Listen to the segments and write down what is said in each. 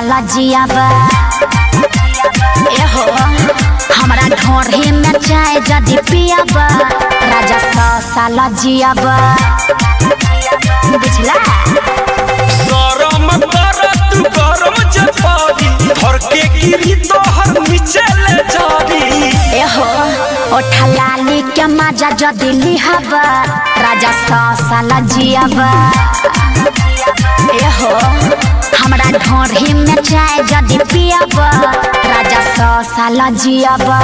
साला जियाबा एहो हमरा ढोढ़ी में चाय जदी पियाबा राजा सौ साला जियाबा बुझला गरम कर तू गरम जपारी धर के गिरी तोहर नीचे ले जारी एहो ओठा लाली के मजा जदी लिहाबा राजा सौ साला जियाबा एहो हमरा ढोढ़ी में चाय जदी पियाबा राजा सौ साला जियाबा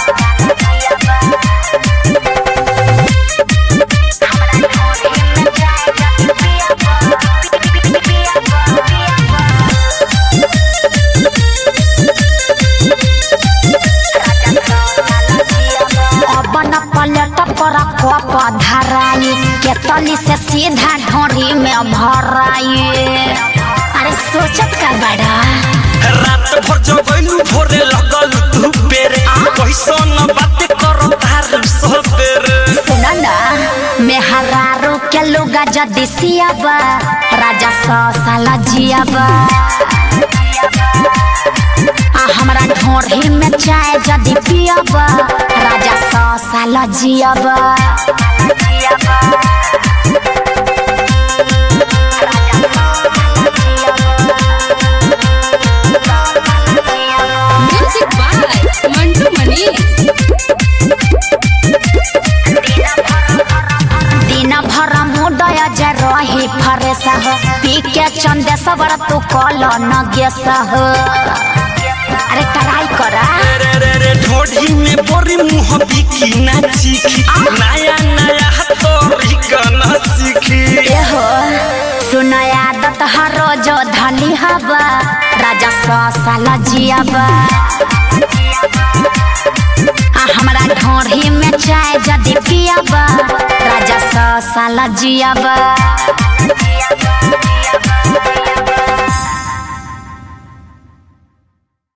अपन पलट पर कप धराई केतली से सीधा ढोरी में भराई अरे सोचत का बड़ा रात भर जगैलू भोरे लगल तू बेरे कैसन बात कर तार सबेरे सुन ना मेहरारू के लुगा जदी सियाबा राजा सौ साला जियाबा आ हमरा ढोढ़ी में चाय जदी पियाबा राजा सौ साला जियाबा Music by Mantu Mani. दिन भर मुडय जे रही फरेस हो पी के चंदे सबर तू कल न गेस हो अरे ट्राई करा रे रे रे ढोढ़ी में बोरी मुँह बिकी ना चीखी नया नया तोरी गाना सीखी एहो सुन आदत हर रोज धली हवा राजा सौ साल जियाबा आ हमरा ढोढ़ी में चाय जदी पियाबा राजा सौ साल जियाबा